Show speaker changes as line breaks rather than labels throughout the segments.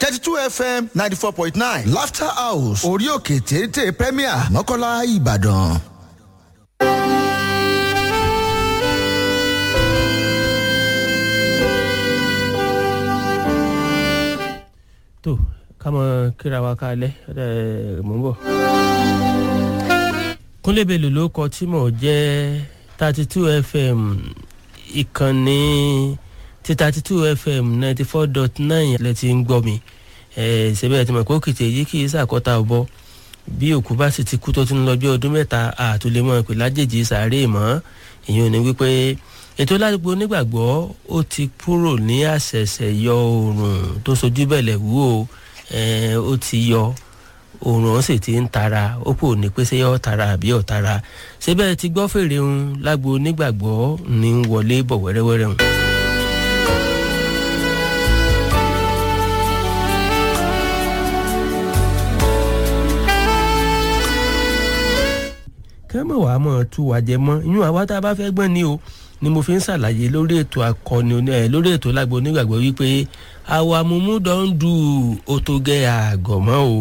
thirty two fm ninety four point nine laughter house orí òkè téńté premier mọ́kànlá ìbàdàn.
tó ká mọ kíra wa kalẹ̀ ẹ̀ mọ̀ ń bọ̀. kúnlẹ̀ bèlò ló kọ tí mò ń jẹ́ thirty two fm ìkànnì ti thirty two fm ninety four dot nine lẹ ti ń gbọ́ mi ṣẹ́bẹ̀ tí mo kó kìtì èyí kì í ṣàkọ́ta ọ̀bọ bí òkú bá sì ti kú tó ti ń lọ bí ọdún mẹ́ta àtúlẹ̀mọ́ pé lájèjì sàárè mọ́ ìyẹn ò ní wípé ètò ládùúgbò onígbàgbọ́ ó ti kúrò ní àṣẹ̀ṣẹ̀ yọ oòrùn tó sojú bẹ̀lẹ̀ wú o ó ti yọ oòrùn ó sì ti ń tara ó kò ní pé ṣé yọ tara àbí ọ̀ tara síbẹ̀ ti gbọ́ fèrè ń lágbo onígbàgbọ́ ní wọlé bọ̀ wẹ́rẹ́wẹ́rẹ́ hùn. kẹ́mọ̀ wàá mọ̀ tú wa jẹ mọ́ ìyún àwa tá a bá fẹ́ gbọ́n ni o ni mo fi ń ṣàlàyé lórí ètò akọni ẹ lórí ètò lágbo onígbàgbọ́ wípé àwa mumu don do otoge àgọ̀mọ́ o.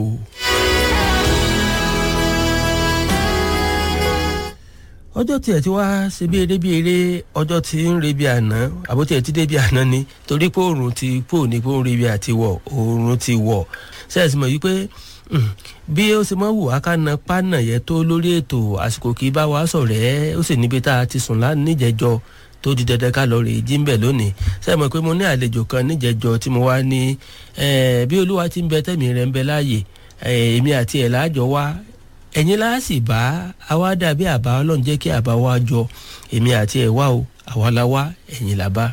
ọjọ́ tiẹ̀ tí wá ṣe bí eré bí eré ọjọ́ tí ń re bí àná àbó tiẹ̀ ti dé bí àná ni torí pé oòrùn ti pò ní pé ó ń re bí àti wọ̀ oòrùn ti wọ̀ ṣẹ́ẹ̀sì mọ̀ wípé bí ó ṣe mọ́ wù wá ká na pánà yẹn tó lórí ètò àsìkò kì í bá wa sọ̀rẹ́ ó sì níbi tá a ti sùn lá níjẹ̀jọ́ tó di dandan ká lọ rè jí ń bẹ̀ lónìí ṣe mọ̀ pé mo ní àlejò kan níjẹ̀jọ́ tí mo wá ní bí olúwa ti ń bẹ tẹ̀mí rẹ̀ ń bẹ láàyè èmi àti ẹ̀ láàjọ wá ẹ̀yin láàsì bá àwa dàbí àbá ọlọ́run jẹ́ kí àbá wa jọ èmi àti ẹ̀ wá o àwa la wá ẹ̀yin là bá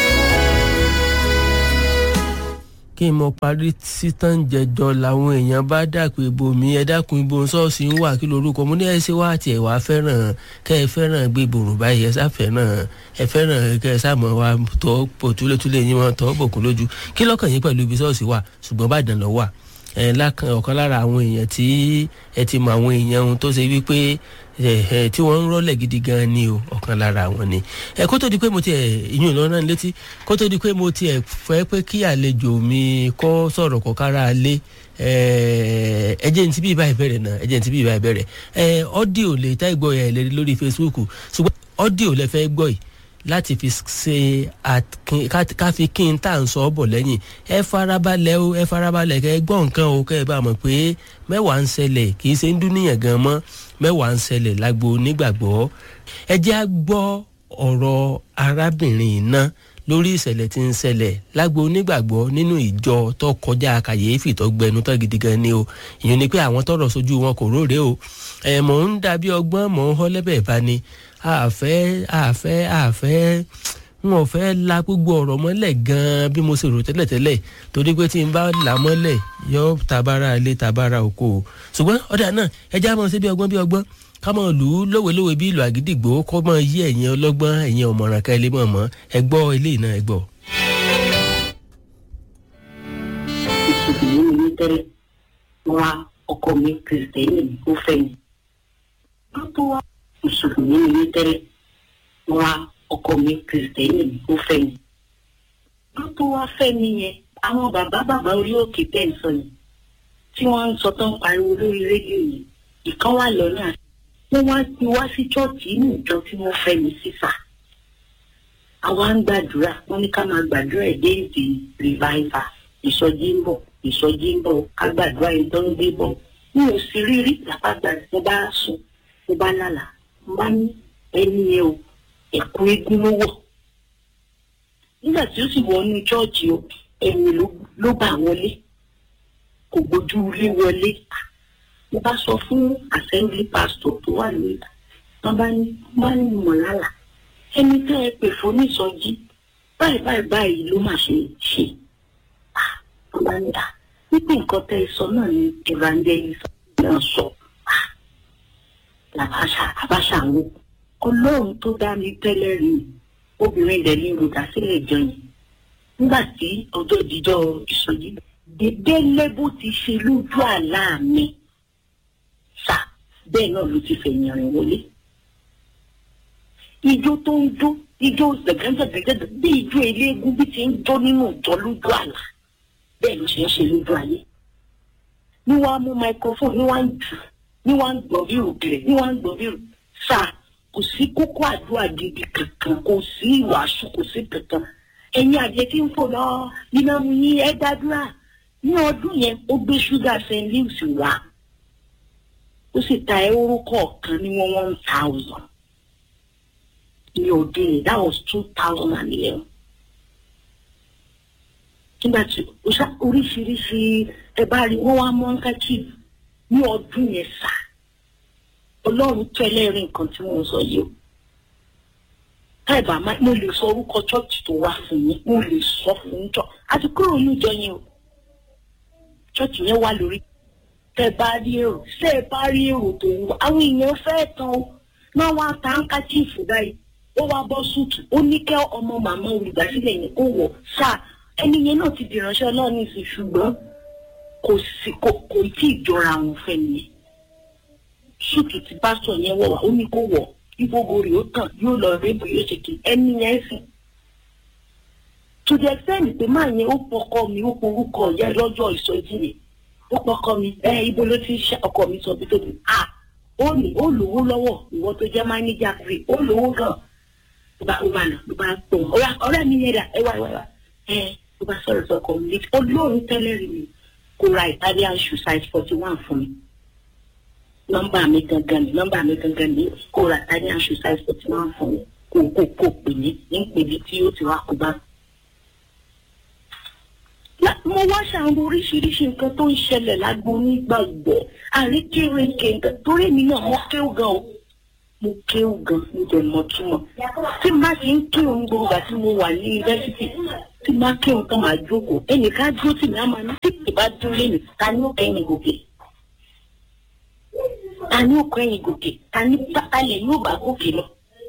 kí n mọ parí títàn jẹjọ làwọn èèyàn bá dàpọ̀ ibo mi ẹ dákun ibo ṣọ́ọ̀ṣì ń wà kí lorúkọ mo ní ẹ ṣe wá tiẹ̀ wá fẹ́ràn kẹ́ ẹ fẹ́ràn gbé ìbòrò báyìí ẹ sá fẹ́ràn ẹ fẹ́ràn kẹ́ ẹ sáà mọ̀ wá tọ́ pò túlétúlé yín wọn tọ́ bòkun lójú kí lọ́kàn yín pẹ̀lú ibi ṣọ́ọ̀ṣì wà ṣùgbọ́n bàdàn lọ wà ẹ lákan ọ̀kan lára àwọn èèyàn tí ẹ ti mọ àwọn èèyàn ohun tó ṣe wípé tí wọ́n ń rọ́lẹ̀ gidi gan ni o ọ̀kan lára àwọn ni ẹ kó tó di pé mo tiẹ̀ ìyún ìlọ́nà létí kó tó di pé mo tiẹ̀ fẹ́ pé kí àlejò mi kọ́ sọ̀rọ̀ kọ́ kára lé ẹjẹ́ ní ti bí ibà ìbẹ̀rẹ̀ náà ẹjẹ́ ní ti bí ibà ìbẹ̀rẹ̀ ọ́díò lè tá ìgbọ́ ẹ̀ lè lórí Facebook ṣùgbọ́n ọ́díò lẹ fẹ́ gbọ́ yìí láti fi ṣe ká fi kí n tà ń sọ ọ́ bọ̀ lẹ́yìn ẹ farabalẹ̀ o ẹ farabalẹ̀ kẹ́ ẹ gbọ́ nǹkan o kẹ́ ẹ bá mọ̀ pé mẹ́wàá ń ṣẹlẹ̀ kì í ṣe ń dúníyàn gan mọ́ mẹ́wàá ń ṣẹlẹ̀ lágbo onígbàgbọ́ ẹ jẹ́ á gbọ́ ọ̀rọ̀ arábìnrin náà lórí ìṣẹ̀lẹ̀ tí ń ṣẹlẹ̀ lágbo onígbàgbọ́ nínú ìjọ tó kọjá kàyéfì tó gbẹnu tó gidi gan ni o ìyẹn ni pé àwọn tọrọ sójú wọn kò róore o ẹ̀ mọ̀ ń dàbí ọgbọ́n mọ̀ ń họ́ lẹ́bẹ̀ẹ́ bá ni àfẹ́ àfẹ́ àfẹ́ wọn ò fẹ́ la gbogbo ọ̀rọ̀ mọ́lẹ̀ gan-an bí mo ṣe rò tẹ́lẹ̀tẹ́lẹ̀ torí pé tí n bá là mọ́lẹ̀ yọ tabara ilé tabara oko o ṣùgbọ́n ọ̀dà náà ẹja mọ̀ sí bí ọgbọ́n bí ọgbọ́n ká mọ̀ lù ú lówelówe bí ìlú àgídìgbò kọ́ mọ̀ yí ẹ̀yin ọlọ́gbọ́n ẹ̀yin ọ̀mọ̀ràn ká ilé mọ̀ mọ́ ẹ gbọ́ ilé náà ẹ gbọ́.
ìṣèlú mi tẹ́lẹ̀ wa ọkọ mi kìrìtẹ́nì ó fẹ́ mi. wọ́n tó wá mùsùlùmí ni mí tẹ́lẹ̀ wa ọkọ mi kìrìtẹ́nì ó fẹ́ mi. wọ́n tó wá fẹ́ mi yẹn àwọn bàbá bàbá orí òkè tẹ̀ ń sọ yìí tí wọ́n ń sọ tán pariwo lórí rédíò yìí ìkan wà lọ́nà wọ́n wá ti wá sí chọ́ọ̀tì inú ìjọ tí wọ́n fẹ́ mi sísà. àwa ń gbàdúrà wọ́n ní ká máa gbàdúrà ẹ̀ déèdì rìváìvà ìsọjí ń bọ̀ ìsọjí ń bọ̀ ká gbàdúrà ẹ̀ tó ń gbé bọ̀ mi ò sì rí rí làpàgbà mo bá sùn mo bá lálàá mo bá ní ẹni yẹn o ẹ̀kú eégún ló wọ̀ nígbà tí ó sì wọnú chọ́ọ̀chì o ẹ̀yìn ló bá wọlé kò gbójú ilé wọlé mo bá sọ fún assembly pastor tó wà ní ìta wọn bá ní wọn bá ní mọ̀lálà ẹni tẹ́ ẹ pè fún nísọjí báyìí báyìí báyìí ló máa ṣe ṣe wọn bá ní à wípé nǹkan tẹ́ ẹ sọ náà ni evangelist náà sọ làbáṣà àbáṣà wo ọlọ́run tó dá mi tẹ́lẹ̀ rí obìnrin dẹ̀ ní olùdásílẹ̀ ìjọ yìí nígbà tí ọjọ́ ìdíjọ́ ìsọjí dédé lẹ́bù ti ṣe lójú àlá mi sà bẹ́ẹ̀ náà ló ti fẹ̀yìn rìn wọlé. ijó tó ń jó ijó gbẹ̀gẹ́gbẹ̀gẹ́gẹ́ bí ijó eléégún bí ti ń jó nínú ìjọ lójú àlá bẹ́ẹ̀ ló ṣe ń ṣe lójú ayé ní wàá mú microphone ní wàá ń jù ní wàá ń gbọ́ bí òkèlè ní wàá ń gbọ́ bí sáà kò sí kókó àdúrà gidi kankan kò sí ìwàásù kò sí kankan ẹ̀yin àjẹ tí ń fò lọ nínú mu yín ẹ gbàdúrà ní ọdún yẹn ó gbé ṣúgà st louis wá ó sì ta ẹrú kọ̀ọ̀kan ní one one thousand ní ọdún yẹn that was two thousand and eleven nígbà tí ó ṣá oríṣiríṣi ẹ bá rí wọn wá mọ handkerchief ní ọdún yẹn sá ọlọ́run tẹ́lẹ̀ rí nǹkan tí wọ́n sọ yìí o táìbà máa mo lè sọ orúkọ chọ́ọ̀chì tó wá fún yín mo lè sọ fún yín jọ àti kúrò ní ìjọ yẹn o chọ́ọ̀chì yẹn wà lórí tẹ bá rí èrò ṣé ẹ bá rí èrò tó ń wá àwọn èèyàn fẹ́ tán o náà wá ta handkerchief báyìí ó wá bọ́ súùtù ó ní kẹ́ ọmọ màmá olùdásílẹ̀ yẹn kó wọ̀ sáà ẹni yẹn náà ti dìránṣẹ́ ọlọ́run ìsìn ṣùgbọ́n kò sí kò kò tí ì jọra àwọn fẹ́ nìyẹn ṣùtù tí pásítọ̀ yẹn wọ̀ wá ó ní kó wọ̀ ìgbógo rẹ̀ ó tàn yóò lọ rébù yóò ṣe kí ẹni yẹn sìn. to the extent pé máa yẹn ó pọkọ mi ó porúkọ ìyá ẹ lọ́jọ́ ìsọjí yẹn ó pọkọ mi ẹ ibo ló ti ṣe ọkọ mi sọ bí tóbi à ó ní ó lówó lọ́wọ́ ìwọ tó jẹ́ máníjà rẹ̀ ó lówó gan ló bá ó bá nà ló bá pọ̀ ọ̀rẹ́ mi yẹn dà ẹ wá ẹ wá ẹ ló bá sọ̀rọ̀ sọ community olóòrùn tẹ́lẹ̀ rí mi kó ra italian shoe size forty one fún mi nọ́mbà mi gangan ni nọ́mbà mi gangan ni kó ra italian shoe size forty one fún mi kó kó kó pè mí ní pèbí tí ó ti wá kó bá. mo wá ṣàwọn oríṣiríṣi nǹkan tó ń ṣẹlẹ̀ lágbo nígbàgbọ́ àríkèrèkè nǹkan torí mi náà mo kéwù gan o mo kéwù gan mo jẹ mọ túmọ̀ tí má ti ń kéwù gbogbo àti mo wà ní yunifásitì tí má kéwù tán máa jókòó ẹnìkan dúró tì mí á máa ní tí ìbá dúró lé mi ta ni ó kẹ́yìn gòkè ta ni ó kẹ́yìn gòkè ta ni pátálẹ̀ yóò bá gòkè lọ.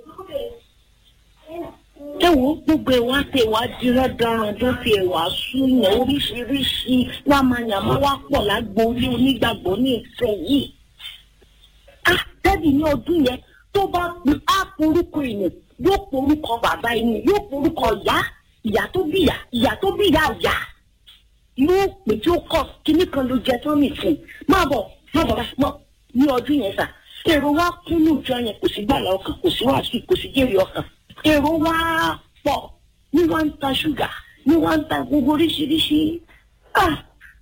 ẹ wo gbogbo ẹwà tẹ wá dírán daran tó fi ẹwà súnyàn oríṣiríṣi lámàyàmá wá pọ̀ lágbo orí onígbàgbọ́ ní ìfẹ́ yìí. á tẹ́lẹ̀ ní ọdún yẹn tó bá á porúkọ èèyàn yóò porúkọ bàbá ẹni yóò porúkọ ìyá ìyá tó bí ìyá ìyá tó bí ìyá ìyá yóò pè tí ó kọ kíní kan ló jẹ tó nìsín má bọ̀ má bọ̀ mọ́ ní ọdún yẹn sà èrò wa kún ní ìjọ yẹn kò sí gbàlà ọkàn kò sí wàásù kò sí jèrè ọkàn èrò wa pọ̀ ní wọ́n ń ta ṣúgà ní wọ́n ń ta gbogbo oríṣiríṣi ah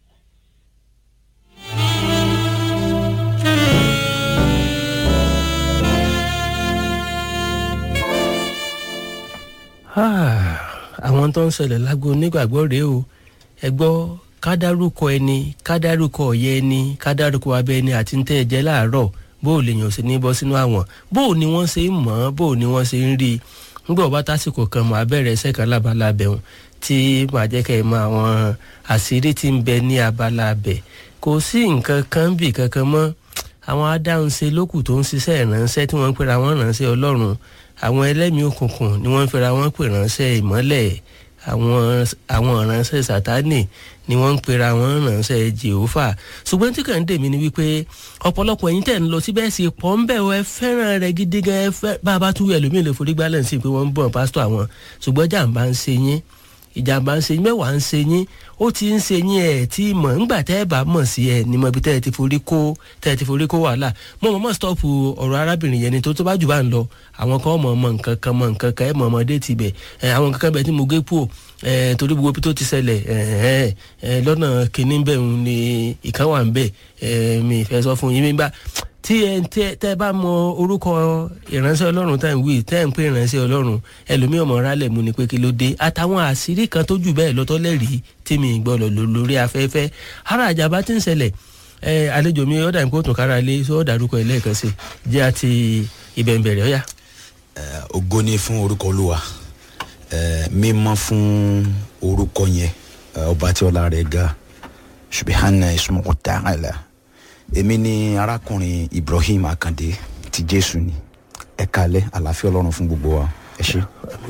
àwọn tó ń ṣẹlẹ̀ lágbo onígbàgbọ́ rèé o ẹ gbọ́ kádárúkọ ẹni kádárúkọ ọ̀yẹ́ ẹni kádárúkọ abẹ́ ẹni àti ntẹ́ ẹ̀jẹ̀ láàárọ̀ bó o lè yàn sí ní bọ́ sínú àwọn bó o ni wọ́n ṣe ń mọ̀ ọ́ bó o ni wọ́n ṣe ń rí i nígbà wọ́n bá tásìkò kan mọ̀ abẹ́rẹ́ ẹsẹ̀ kan lábala abẹ́hùn tí màá jẹ́ kẹ́ ẹ mọ àwọn àṣírí tí ń bẹ ní abala abẹ́ kò sí nǹkan kan bì kankan mọ́ àwọn adáhunṣe lókù tó ń ṣiṣẹ́ ìránṣẹ́ tí wọ́n ń pera wọn ránṣẹ́ ọlọ́run àwọn ẹlẹ́mìí òkùnkùn ni wọ́n ń fẹ́ra wọn pè ránṣẹ́ ìmọ́lẹ̀ àwọn àwọn ìránṣẹ́ sátánì ni wọ́n ń pera wọn ránṣẹ́ jehova ṣùgbọ́n tí kàn ń dèmí ni wípé ọ̀pọ̀lọpọ̀ ẹ̀yin tẹ̀ ń lọ síbẹ̀ sí pọ̀ ń bẹ̀ ẹ fẹ́ràn rẹ̀ gidi gan ẹ fẹ́ bá a bá tú ẹlòmíì lè forí gbálẹ̀ sí pé wọ́n ń bọ̀ pásítọ̀ àwọn ṣùgbọ́n jàǹbá ń ṣe yín ìjàmbá ń ṣe yín mẹ́wàá ń ṣe yín ó ti ń ṣe yín ẹ̀ tí mọ̀ ńgbà tẹ́ ẹ bá mọ̀ sí ẹ ní mọ̀ ibi tẹ́ ẹ ti forí kó tẹ́ ẹ ti forí kó wàhálà mo mọ̀ mọ̀ stọ́ọ̀pù ọ̀rọ̀ arábìnrin yẹn ni tó tó bá jù bá ń lọ àwọn kan mọ̀ mọ̀ nǹkan kan mọ̀ nǹkan kan ẹ̀ mọ̀ ọmọdé ti bẹ̀ àwọn nǹkan kan bẹ̀ tí mo gé kúò torí gbogbo tó ti ṣẹlẹ̀ lọ́nà kìíní bẹ̀ ń ni ìkan wà ń bẹ̀ mi ìfẹ́ sọ fún yín mi bá tí ẹ tẹ bá mọ orúkọ ìránṣẹ́ ọlọ́run tá à ń wí tẹ́ ń pè ìránṣẹ́ ọlọ́run ẹlòmíì ọmọ rálẹ̀ mu ni pé kí ló dé àtàwọn àṣírí kan tó jù bẹ́ẹ̀ lọ́tọ́ lẹ́rìí tí mi gbọ́ lọ lórí afẹ́fẹ́ ara àjàmbá tí ń ṣẹlẹ̀ àlejò mi ọ̀dà ìpò tún kára lé sọ dárúkọ ẹ̀ lẹ́ẹ̀kan sí jẹ́ àti ìbẹ̀ǹbẹ̀rẹ̀ ọ̀yà.
ògo ni fún orúkọ olúwa mímọ́ fún orúkọ yẹn ọba tí ọlá rẹ̀ ga subahana ismuku ta'ala èmi ni arákùnrin ibrahim akande ti jésù ni ẹ kalẹ àlàáfíà ọlọrun fún gbogbo wa ẹ ṣe.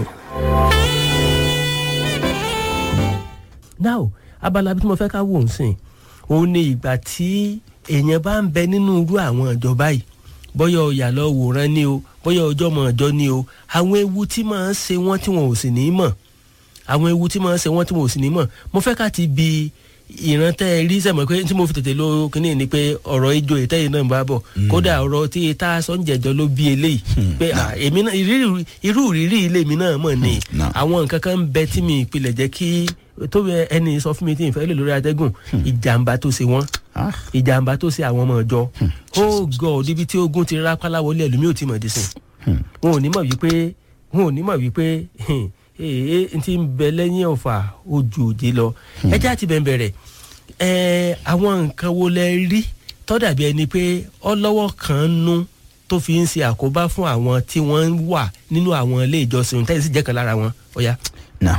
now abala bí mo fẹ́ ká wò ń sìn òun ni ìgbà tí èèyàn bá ń bẹ nínú irú àwọn ìjọba yìí bóyá ọ̀yà lọ wòran ni o bóyá ọjọ́ mọ̀ ọjọ́ ni o àwọn ewu tí máa ń ṣe wọ́n tí wọn ò sì ní mọ̀ àwọn ewu tí máa ń ṣe wọ́n tí wọn ò sì ní mọ̀ mo fẹ́ ká ti bi ìran tẹ́ ẹ rí sẹ́mọ̀ pé tí mo fi tètè lo kínní ni pé ọ̀rọ̀ ijó ìtẹ́yìn náà ń bá bọ̀ kódà ọ̀rọ̀ tí tá a sọ ń jẹjọ ló bí eléyìí pé à, èmi náà ìrírí- irú ìrírí ilé mi náà mọ̀ ni
náà.
àwọn nǹkan kan ń bẹ tí mi ìpìlẹ̀ jẹ́ kí tó bẹ ẹni sọ fún mi tí n fẹ́ lè lórí atẹ́gùn ìjàmbá tó ṣe wọ́n
Ah.
ìjàmbá tó ṣe àwọn ọmọ ọjọ́ ó gọ níbi tí ogun ti rápálá wọlé ẹlòmíì ò tí mọ̀ dísìn wọn ò ní mọ̀ wípé wọn ò ní mọ̀ wípé ee n ti ń bẹ lẹ́yìn ọ̀fà ojú òde lọ ẹjẹ́ àti bẹ̀rẹ̀ ẹ̀ àwọn nǹkan wo lẹ rí tọ́dàbí ẹni pé ọlọ́wọ́ kan nú tó fi ń ṣe àkóbá fún àwọn tí wọ́n ń wà nínú àwọn ilé ìjọsìn tẹ́lẹ̀ sì jẹ́ kan lára wọn ọ̀ya.
na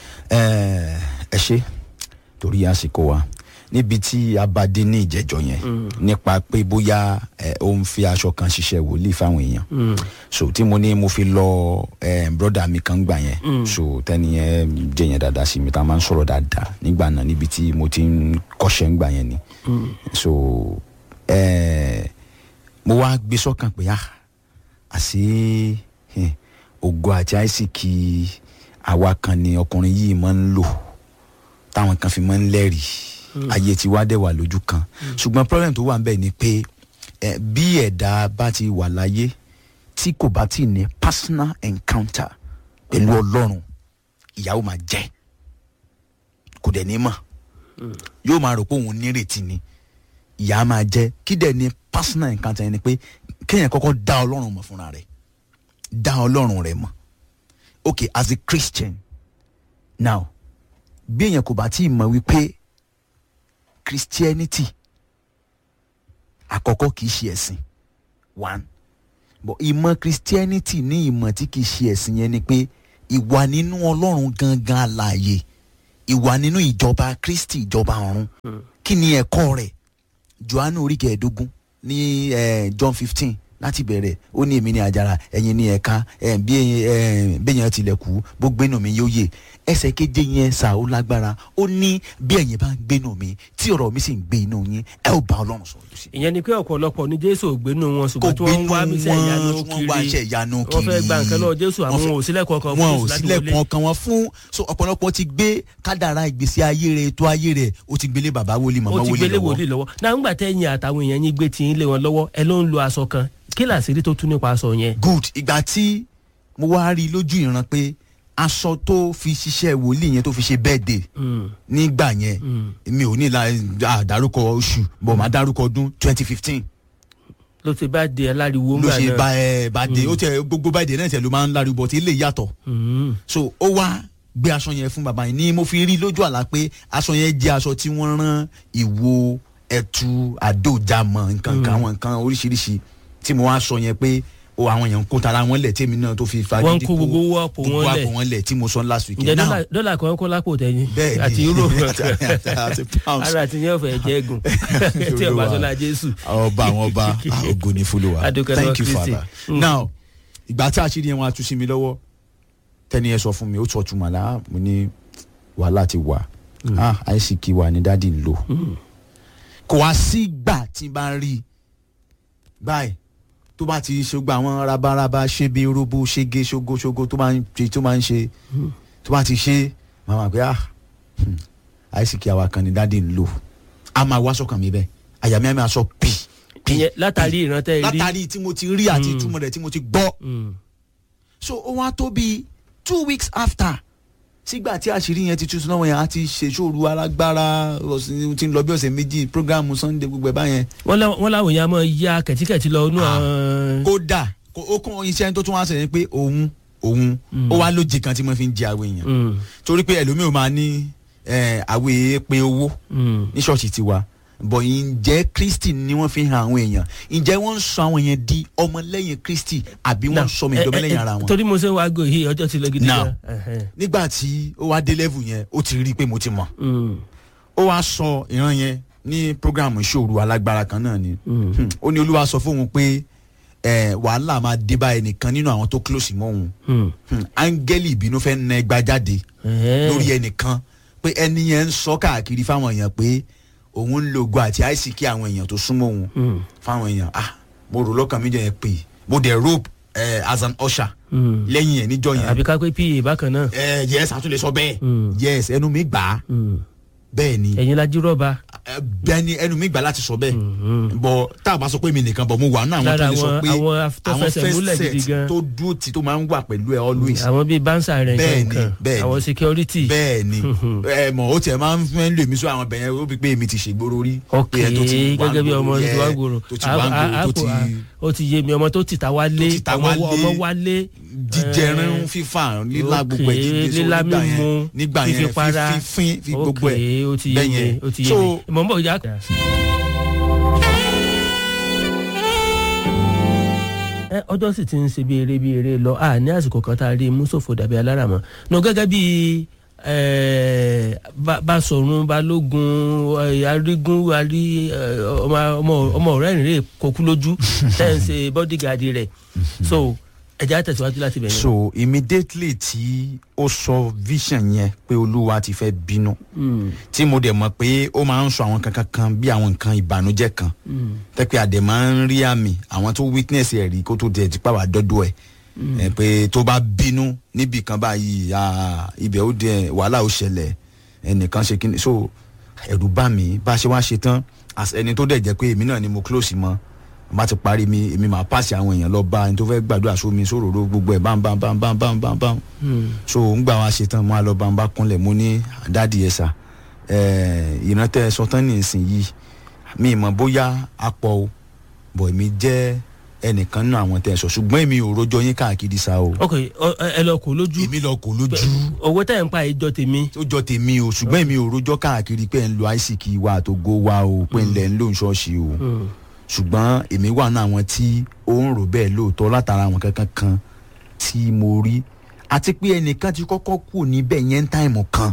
ẹ ẹ ṣe torí àsìkò wa níbi tí a bá dé ní ìjẹjọ yẹn nípa pé bóyá ẹ ó ń fi aṣọ kan ṣiṣẹ́ wòlíì fáwọn èèyàn so tí mo ní mo fi lọ ẹ broda mi kan gbà yẹn so tẹni yẹn jẹ yẹn dáadáa sí mi tá a máa ń sọ̀rọ̀ dáadáa nígbà náà níbi tí mo ti ń kọ́ṣẹ́ ń gbà yẹn ni so ẹ mo wá gbé sọ́kàn pé ah àṣé eh, ògo àti àìsíkì àwa kan ni ọkùnrin yìí máa ń lò táwọn kan fi máa ń lẹ́rìí ayé tí wá dẹ̀ wà lójú kan ṣùgbọ́n problem tó wà ń bẹ̀ ni pé eh, bí ẹ̀dá bá ti wà láyé tí kò bá ti ní personal encounter pẹ̀lú ọlọ́run ìyàwó máa jẹ́ kò dẹ̀ ní mọ̀ yóò máa rò pé òun nírètí ni ìyá máa jẹ́ kí dẹ̀ ní personal encounter yẹn ni pé kéèyàn kọ́kọ́ dá ọlọ́run mọ̀ fúnra rẹ̀ dá ọlọ́run rẹ̀ mọ̀ okay as a christian now bí èèyàn kò bá tí ì mọ̀ wípé christianity àkọ́kọ́ kìí ṣe ẹ̀sìn one but ìmọ̀ christianity ní ìmọ̀ tí kìí ṣe ẹ̀sìn yẹn ni pé ìwà nínú ọlọ́run gangan àlàyé ìwà nínú ìjọba kristi ìjọba ọ̀run kí ni ẹ̀kọ́ rẹ̀ johannu orí kẹẹ̀ẹ́dógún ní eh, john fifteen láti bẹ̀rẹ̀ ó ní èmi ní àjàrà ẹ̀yin ní ẹ̀ka eh, bí eh, béèyàn tilẹ̀ kú bó gbénu mi yóò yè ẹsẹ̀ keje yẹn sà ó lágbára ó ní bí ẹ̀yin bá ń gbénu mi tí ọ̀rọ̀ mi sì ń gbé inú yín ẹ ó bá ọlọ́run sọ̀rọ̀ lọ sí i
ìyẹn ni pé ọ̀pọ̀lọpọ̀ ní jésù ò gbénu wọn
kò
ṣùgbọ́n tí wọ́n ń
gbénu
wá
wọn
mi sẹ́ ìyanu
tí wọ́n wá iṣẹ́
kiri
ìyanu
wọ́n fẹ́
kiri
gba nǹkan lọ́wọ́ jésù
Wọ́n
àwọn
fẹ́-
ò sílẹ̀kùn ọkàn
wọn
fún
ò
jésù láti
sílẹ̀kùn
wọlé.
ọkàn wọn fún so ọ̀pọ̀lọpọ̀ ti gbé kádàrá ìgbésí ayé rẹ̀ tó ayé rẹ̀ ó ti gbélé bàbá wòlíì màmá
ó ti
wòlíì
gbélé
lọ́wọ́
wòlíì lọ́wọ́ náà ńgbà tẹ́yìn àtàwọn èèyàn yín gbé tí ń lé wọn lọ́wọ́ ẹ ló ń lo aṣọ kan kí làṣírí tó tún nípa aṣọ yẹn.
good ìgbà tí mo wá rí i lójú ìran pé aṣọ tó fi ṣiṣẹ́ wòlíì yẹn tó fi ṣe birthday nígbà yẹn mi ò ní la àdárúkọ oṣù bọ̀ máa dárúkọ ọdún twenty fifteen
ló ti bá di aláriwo
ló
ńgbà
ṣe
náà.
bá ẹ bá dé ó tẹ gbogbo báyìí náà tẹ ló máa ń láriwo bọ̀ tí ilé yàtọ̀
Mm.
so ó wá gbé aṣọ yẹn fún bàbá yẹn ni mo fi rí lójú àlá pé aṣọ yẹn jẹ́ aṣọ tí wọ́n rán ìwo ẹ̀tù àdójàmọ̀ nǹkan kan àwọn nǹkan oríṣiríṣi tí mo wá sọ yẹn pé o àwọn èèyàn ń kó tara wọn lẹ̀ tèmi náà tó fi fagídí
Wọ́n ń kó gbogbo owó àpò wọn
gbogbo
lẹ̀.
àpò wọn lẹ̀ tí mo sọ last week
ǹjẹ́
Now,
dọ́là- dọ́là kan kó lápò tẹ̀yìn
Bẹ́ẹ̀ni.
àti euro
Àti- àti- àti pounds.
ara àti yẹn ọ̀fẹ́ jẹ́ gùn tí ọba sọlá jésù.
ọba àwọn ọba ah, ògo ni fúlùwà
Adúpẹ́ lọ́wọ́
thank you
Kristi.
father
Mm.
now ìgbà tí àṣírí yẹn wọn atú sí mi lọ́wọ́ tẹ́ni ẹ sọ fún mi ó tọ́ tuma la mo ní wàhálà ti wà ah àìsíkì wà ní dádì ń lò kò wá sí gbà tí n bá ń rí i báyìí tó bá ti ṣe gba àwọn rabaraba ṣe bí robo ṣege ṣogoṣogo tó máa ń ṣe tó máa ń ṣe tó bá ti ṣe màmá pé ah hmm, àìsíkì àwa kan ní dádì ń lò a máa wá sọ́kàn mi bẹ́ẹ̀ àyà mi á máa sọ pì pì
ìyẹn látàrí ìrántẹ́ rí.
látàrí tí mo ti rí àti
Mm.
ìtumọ̀ rẹ̀ tí mo ti gbọ́
Mm.
so ó wá tó bíi two weeks after sígbà tí àṣírí yẹn ti túnṣe náà yẹn á ti ṣèṣòro alágbára ọ̀sìn tí ń lọ bí ọ̀sẹ̀ méjì programu sunday gbogbo ẹ̀ báyẹn
wọ́n lá- wọ́n láwọn èèyàn máa ya kẹ̀tíkẹ̀tí lọ inú
Ah.
àwọn.
kódà kó- ó kún iṣẹ́ tó tún wá sẹ́yìn pé òun òun ó wá lóje kan tí mo fi ń jẹ àwọn èèyàn
Mm.
torí pé ẹlòmíì ò máa ní àwẹ̀ pé owó
Mm.
ní ṣọ́ọ̀ṣì tiwa bọ̀ ǹjẹ́ kristi ni wọ́n fi hàn àwọn èèyàn ǹjẹ́ wọ́n ń sọ àwọn èèyàn di ọmọlẹ́yìn kristi àbí wọ́n ń sọ mi
Now,
ìdọ́mọlẹ́yìn
eh, eh,
ara wọn.
torí mo ṣe wá go yìí ọjọ́ ti lọ gidi
Now.
gan. Ẹhẹ́n.
nígbà tí ó wá dé level yẹn ó ti rí i pé mo ti mọ̀
Mm.
ó wá sọ ìran yẹn ní programu ìṣòro alágbára kan náà ni
Mm.
Hmm. ó ní olúwa sọ fóun pé eh, wàhálà máa dé bá ẹnìkan nínú àwọn tó close mọ́ òun
Mm.
Hmm. áńgẹ́lì ìbínú fẹ́ na ẹgbàá jáde
Ẹhẹ́n.
lórí ẹnìkan pé ẹni yẹn ń sọ káàkiri fáwọn èèyàn pé òun ń lo ògo àti àìsíkí àwọn èèyàn tó súnmọ́ òun
Mm.
fáwọn èèyàn ah mo rò lọ́kàn mi jẹ́ yẹn pé mo dẹ̀ rope eh, as an usher
Mm.
lẹ́yìn ẹ̀ níjọ́ yẹn
àbí ká pé pa bákan náà.
Eh, yes àtúnlẹ̀ sọ bẹ́ẹ̀
Mm.
yes ẹnu mi gbà á
Mm.
bẹ́ẹ̀ ni
ẹ̀yin la jíròba
ẹ, bẹ́ẹ̀ ni ẹnu mi gbà láti sọ bẹ́ẹ̀ bọ̀ tá a bá sọ pé mi nìkan bọ̀ mo wà nínú àwọn
Lára
tó lè sọ
àwọn-
pé
àwọn tó fẹsẹ̀ múlẹ̀ gidi gan.
tó dúró tí tó máa ń wà pẹ̀lú ẹ always
àwọn bíi bánsà rẹ̀
Bẹ́ẹ̀ ni,
nǹkan
bẹ́ẹ̀ ni.
àwọn security
bẹ́ẹ̀ ni ẹ mọ̀ ó tiẹ̀ máa ń fẹ́ lè mí sọ àwọn bẹ̀yẹn ó fi pé èmi ti ṣègboro rí
ok
pé ẹ tó ti wà
gẹ́gẹ́ bí ọmọ
gbòòrò
tó wá
yẹ,
gbòòrò
tó ti wà gbòòrò tó ti
ó ti yé mi ọmọ tó ti ta wálé
Tó ti ta
ọmọ
wálé.
ọmọ wálé
jíjẹrin
eh,
fífà lílá gbogbo ẹ̀
ok,
jíjẹ so
lílá
nígbà yẹn
mímu,
nígbà yẹn
fífipara.
fífín fi gbogbo
ok
ẹ̀
ó ti yé
bẹ́yẹn.
mi ó ti yé
So,
mi mọ̀ n bọ̀ ya. ẹ ọjọ́ sì ti ń ṣe bí eré bí eré lọ a ní àsìkò kan tá a rí mùsòfò dàbí aláràmọ́ nù gẹ́gẹ́ bí eh, Bá- Báṣọ̀run Balógun eh, Arígún arí eh, ọmọ- ọmọ- ọmọ ọ̀rẹ́ ìrìn kókú lójú tẹ́ ń ṣe bọ́dígàdì rẹ̀ so ẹ̀já tẹ̀síwájú láti bẹ̀rẹ̀.
so immediately tí ó sọ vision yẹn pé olúwa ti fẹ́ bínú tí mo dẹ̀ mọ̀ pé ó máa ń sọ àwọn kankan kan bí àwọn nǹkan ìbànújẹ́ kan tẹ́pẹ́ àdè máa ń rí àmì àwọn tó witness ẹ̀ rí kó tó tẹ̀ tipa wà dọ́dọ̀ ẹ̀ ẹ̀ pé tó bá bínú níbì kan báyìí ah, ibẹ̀ ó dẹ̀ wàhálà ó ṣẹlẹ̀ ẹnìkan ṣe kí ni so ẹ̀rù bá mi bá a ṣe wá ṣe tán as ẹni tó dẹ̀ jẹ́ pé èmi náà ni mo close mọ́ bá ti parí mi èmi máa pàṣẹ àwọn èèyàn lọ bá ẹni tó fẹ́ gbàdúrà sómi sóròró gbogbo ẹ̀ bám bám bám bám bám bám bám so ń gbà wá ṣe tán mo á lọ bá ń bá kúnlẹ̀ mo ní dáàdi ẹ̀ sà ìrántẹ́ sọtán ní ìsìn yìí mi ì mọ̀ bóyá apọ̀ o bọ̀ èmi jẹ́ ẹnìkan náà àwọn tẹ́ ẹ sọ ṣùgbọ́n èmi ò rojọ́ yín káàkiri sa o
ok ọ- ẹ lọ kó lójú
èmi lọ kò lójú
owó tẹ̀ ń pa ìjọ tèmi
ó jọ tèmi o ṣùgbọ́n èmi ò rojọ́ káàkiri pé ẹ̀ ń lo àìsíkì wa àtògo wa o pé ń lẹ̀ ń lò ń ṣọ́ọ̀ṣì o ṣùgbọ́n èmi wà ní àwọn tí ó ń rò bẹ́ẹ̀ lóòótọ́ látara àwọn kankan kan tí mo rí àti pé ẹnìkan ti kọ́kọ́ kù níbẹ̀ yẹn ń táìmù kan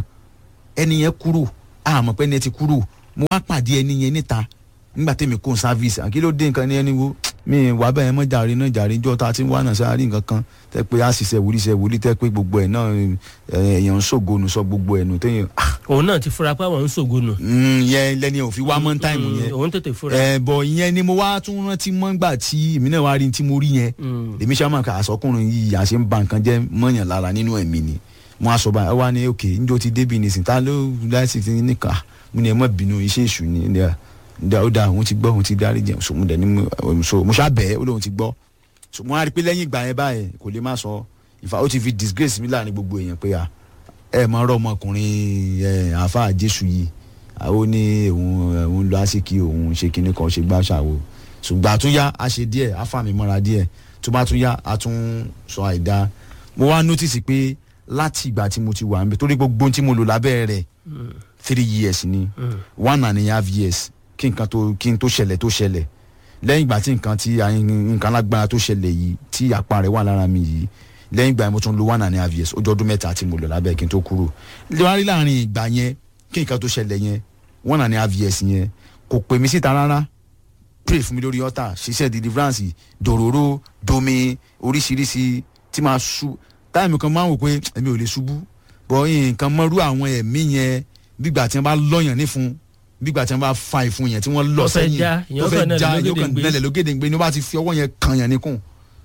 ẹni yẹn kúrò àmọ́ pé ẹni yẹn ti kúrò mo wá pàdé ẹni yẹn níta nígbà tẹ́mi kó sáfíìsì àkí ló dé nǹkan ní ẹni wo mi wà bẹ́ẹ̀ mọ́ jàre náà jàre jọ́ ta ti ń wá náà sáré nǹkan kan tẹ́ pé a sì ṣe wòlíì ṣe wòlíì tẹ́ pé gbogbo ẹ̀ náà ẹ̀, èèyàn ń ṣògo nù sọ gbogbo ẹ̀ nù téèyàn ah,
òun náà ti fura pé àwọn ń ṣògo nù
mm, yẹn lẹ́ni ò fi wá mọ́ táìmù
Mm,
yẹn
òun tètè fura
ẹ bọ ìyẹn ni mo wá tún rántí mọ́ gbà tí èmi náà wá rí tí mo rí yẹn
Mm.
èmi ṣáà máa kà àsọkùnrin yìí àṣẹ ń ba nǹkan jẹ́ mọ́yàn lára nínú ẹ̀mí ni mo á sọ báyìí ẹ wá ní òkè njó ti débi nìsín ta ló láìsí ti níkà mo ní ẹ mọ̀ bínú iṣẹ́ èṣù ni ní ẹ ní ó dáa òun ti gbọ́ òun ti dárí jẹun so mo dẹ̀ ní mo so mo ṣá bẹ́ẹ̀ ó lóun ti gbọ́ so mo á rí i pé lẹ́yìn ìgbà yẹn báyìí kò lè má sọ ìfà ó ti fi disgrace mi láàrin gbogbo èèyàn pé à ẹ mọ ọ̀rọ̀ ọmọkùnrin ẹ àáfàá jésù yìí àwọn ní òun òun lọ àsìkí òun ṣe kinní kan ṣe gbá ṣàwò ṣùgbọ́n àtúnyá a ṣe díẹ̀ a fà mí mọ́ra díẹ̀ tó bá tún yá a tún sọ àìdá mo wá notice pé láti ìgbà tí mo ti wà níbẹ̀ torí gbogbo ohun tí mo lò lábẹ́ rẹ̀ three years ni one and a half years kí nǹkan tó kí n tó ṣẹlẹ̀ tó ṣẹlẹ̀ lẹ́yìn ìgbà tí nǹkan tí nǹkan lágbára tó ṣẹlẹ̀ yìí tí àpá rẹ̀ wà lára mi yìí lẹ́yìn ìgbà yẹn mo tún lo one and a half years ó jọ ọdún mẹ́ta tí mo lò lábẹ́ kí n tó kúrò lẹ́wárí láàrin ìgbà yẹn kí nǹkan tó ṣẹlẹ̀ yẹn one and a half years yẹn kò pè mí síta rárá pray fún mi lórí altar ṣiṣẹ́ deliverance dòróró domi oríṣiríṣi tí máa ṣu táìmù kan máa ń wò pé èmi ò lè ṣubú bọ́ nǹkan mọ́rú àwọn ẹ̀mí yẹn bígbà tí wọ́n bá lọ́yàn nífun bígbà tí wọ́n bá fa ìfun yẹn tí wọ́n lọ
Tó fẹ́
sẹ́yìn
já, èèyàn
tó
kàn
fẹ́
náà
já
lógèdè
yóò kàn
gbé.
nẹlẹ̀ lógèdè gbé ni wọ́n bá ti fi ọwọ́ yẹn kan yàn níkùn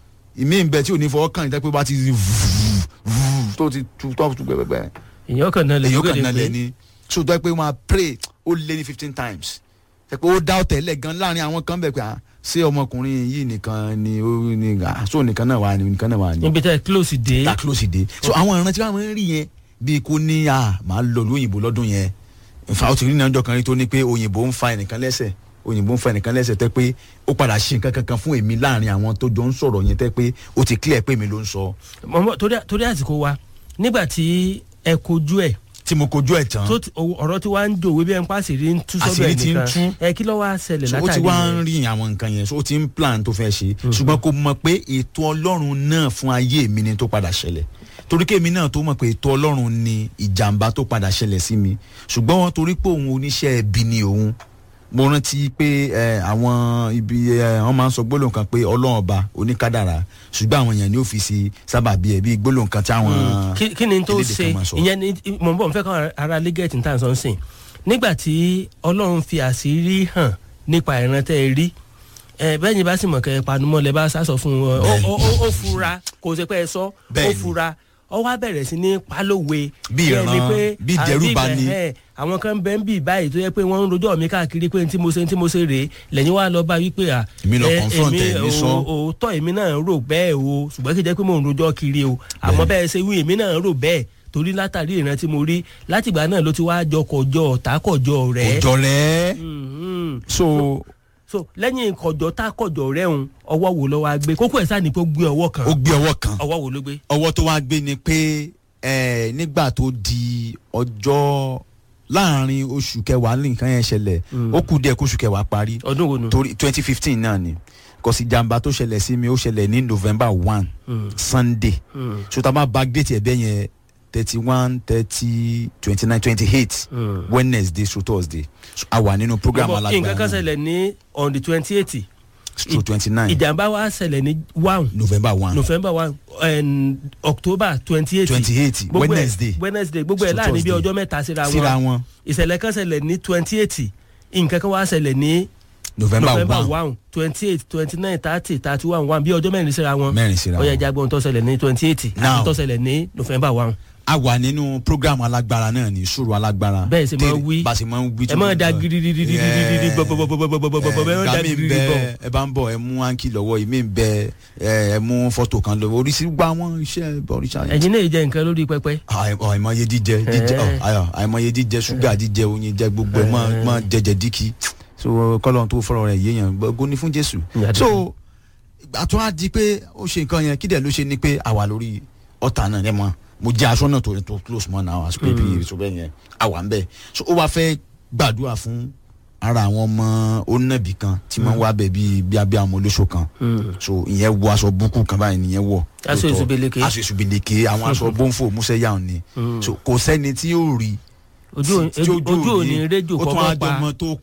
ìmí ń bẹ tí ò ní fọwọ́ kàn yín tẹ́ pé bá ti vùú tó ti tu tó tu gbẹgbẹgbẹ
èèyàn kan náà lè
èyí ó
lókè
kàn
lè
nálẹ̀
pé
ni so tó yẹ pé wọ́n á pray ó lé ní fifteen times tẹ́ pé ó dá ọ̀tẹ̀lẹ̀ gan láàrin àwọn kan bẹ̀ pé à ṣé ọmọkùnrin yìí nìkan ni ó ní à so nìkan náà wà ní nìkan náà wà ní
níbi tẹ́ close dé
ta close dé so àwọn ìran tí wọn máa ń rí yẹn bíi kó ní à máa lọ lóyìnbó lọ́dún yẹn nfa ó ti rí ìnájọ kan rí tó ní pé òyìnbó ń fa ẹnìkan lẹ́sẹ̀ òyìnbó ń fa ẹnìkan lẹ́sẹ̀ tẹ́ pé ó padà ṣe nǹkan kankan fún èmi láàrin àwọn tó jọ ń sọ̀rọ̀ yẹn tẹ́ pé ó ti clear pé mi ló ń sọ
mọ̀mọ́ torí torí àsìkò wa nígbà tí ẹ kojú ẹ̀
tí mo kojú ẹ̀ tán
tó ti- o- ọ̀rọ̀ tí wàá ń dòwe bí ẹ ń pa àṣírí ń tú sọ́dọ̀
Àṣírí
ẹ̀
ti ń
nìkan
tú.
ẹ kí ló wá ṣẹlẹ̀
so ó ti
látàrí
wá ń
yẹn?
rí àwọn nǹkan yẹn so ó ti ń plan tó fẹ́ ṣe ṣùgbọ́n kò mọ̀ pé ètò ọlọ́run náà fún ayé mi ni tó padà ṣẹlẹ̀ torí kémi náà tó mọ̀ pé ètò ọlọ́run ni ìjàmbá tó padà ṣẹlẹ̀ sí mi ṣùgbọ́n wọn torí pé òun oníṣẹ́ ẹbí ni òun mo rántí pé ẹ, àwọn ibi ẹ, wọn máa ń sọ gbólóhùn kan pé ọlọ́run ọba oníkádàrá ṣùgbọ́n àwọn èèyàn ni ó fi sí sábàbí ẹ̀ bí gbólóhùn kan tí àwọn
kí kí ni tó
elédè
ṣe
kan máa sọ.
ìyẹn ni mò ń bọ̀ n fẹ́ kọ́ ara lẹ́gẹ̀tì tá à ń sọ ń sìn nígbà tí ọlọ́run fi àṣírí hàn nípa ìran tẹ́ ẹ rí ẹ bẹ́ẹ̀ ni bá sì mọ̀ kẹ́ ẹ panumọ́ lẹ bá sá sọ fún wọn ó ó ó- ó fura kò sí pé ẹ sọ ó
Bẹ́ẹ̀ni.
fura ọ wá bẹ̀rẹ̀ sí ní pálówe
Bí
Bẹ́ẹ̀ ni
ìran,
pé,
bí
à,
ìdẹ́rùbà
bí
ni.
ìbẹ̀- ẹ̀, àwọn kan bẹ́ẹ̀ ń bì báyìí tó yẹ pé wọ́n ń rojọ́ mi káàkiri pé tí mo ṣe tí mo ṣe rèé lẹ́yìn wá lọ bá wípé à
Èmi lọ
ẹ,
confront ẹ̀, èmi
o-
sọ.
òótọ́ èmi náà rò bẹ́ẹ̀ o ṣùgbọ́n kì í jẹ́ pé mò ń rojọ́ kiri o àmọ́ bẹ́ẹ̀ ṣe wí èmi náà rò bẹ́ẹ̀ torí látàrí ìran tí mo rí látìgbà náà ló ti wá jọkọjọ ọ̀tàkọjọ rẹ̀
òjò rẹ̀
Mhm.
so
so lẹ́yìn kọjọ tá kọjọ rẹ̀ ń ọwọ́ wo ló wá gbé kókó ẹ̀ sáà ní pé ó gbé ọwọ́ kan
ó gbé ọwọ́ kan
ọwọ́ wo ló gbé.
ọwọ́ tó wá gbé ni pé ẹ, nígbà tó di ọjọ́ láàrin oṣù kẹwàá ní nǹkan yẹn ṣẹlẹ̀ ó kù díẹ̀ kóṣù kẹwàá parí
ọdún wo nu.
torí twenty fifteen náà ni kòsì jàǹbá tó ṣẹlẹ̀ sí mi ó ṣẹlẹ̀ ní november one sunday
Mm.
so tá a máa backdate ẹ̀ bẹ́ẹ̀ yẹn thirty one thirty twenty nine twenty eight
Mm.
wednesday so thursday so a wà nínú program
Bọ́bọ́, nǹkan kan
alágbára
ṣẹlẹ̀ ní on the twenty eight
so twenty nine
ìjàmbá wa ṣẹlẹ̀ ní one
november one
november one and october twenty eight
twenty eight wednesday
wednesday gbogbo ẹ̀
So
láàrin bí
Thursday.
ọjọ́ mẹ́ta síra
síra
wọn
wọn
ìṣẹ̀lẹ̀ kan ṣẹlẹ̀ ní twenty eight nǹkan kan wá ṣẹlẹ̀ ní
november
november
one
one twenty eight twenty nine thirty thirty one one bí ọjọ́ mẹ́rin síra wọn
mẹ́rin síra
ó yẹ
wọn.
jágbọ́n tó ṣẹlẹ̀ ní twenty eight
Now.
àti tó ṣẹlẹ̀ ní november one.
a wà nínú program alágbára náà ní sùúrù alágbára
Bẹ́ẹ̀ sì máa
Tèrè-
wí.
bá a sì máa ń wí
ẹ máa da gidigidigidigidi bọ̀bọ̀bọ̀bọ̀bọ̀bọ̀bọ̀ ẹ máa da
gami
girigiri
bẹ
bọ̀.
ẹ bá ń bọ ẹ mú áńkì lọ́wọ́ ìmí ń bẹ ẹ ẹ mú fọ́tò kan lọ́wọ́ oríṣiríṣi gba àwọn iṣẹ́ oríṣiríṣi.
ẹ̀yin náà jẹ́ nǹkan lórí pẹpẹ.
àìmọ àìmọye jíjẹ jíjẹ ọ, ayọ àìmọye jíjẹ ṣúgà jíjẹ oyin jẹ gbogbo ẹ máa máa jẹjẹ díkì so kọlọ́n tó fọ́rọ̀ rẹ̀ yéèyàn gbogbo ní fún jésù
Ìyá
so àtún á di pé ó ṣe nǹkan yẹn kí dẹ̀ ló ṣe ni pé àwa lórí ọ̀tá náà ẹ̀ mọ́ mo jẹ́ aṣọ náà tó tó close mọ́ náà àṣọ pé bí so bẹ́ẹ̀ yẹn àwa ń bẹ̀ so ó wá fẹ́ gbàdúrà fún ara àwọn ọmọ onínàbì kan tí wọ́n wá bẹ̀ bíi bí abẹ́ àwọn olóṣò kan so ìyẹn wọ aṣọ búkú kan báyìí nìyẹn wọ
Aṣọ
lóòótọ́.
ìsúbeleke.
aṣọ ìsúbeleke àwọn aṣọ bọ́ǹfò músẹ́yà ni so kò sẹ́ni tí yóò rí
ojú
tí- tí
ojú òní rédíò
ó tún
kọ́kọ́
àjọ
pa
ọmọ tó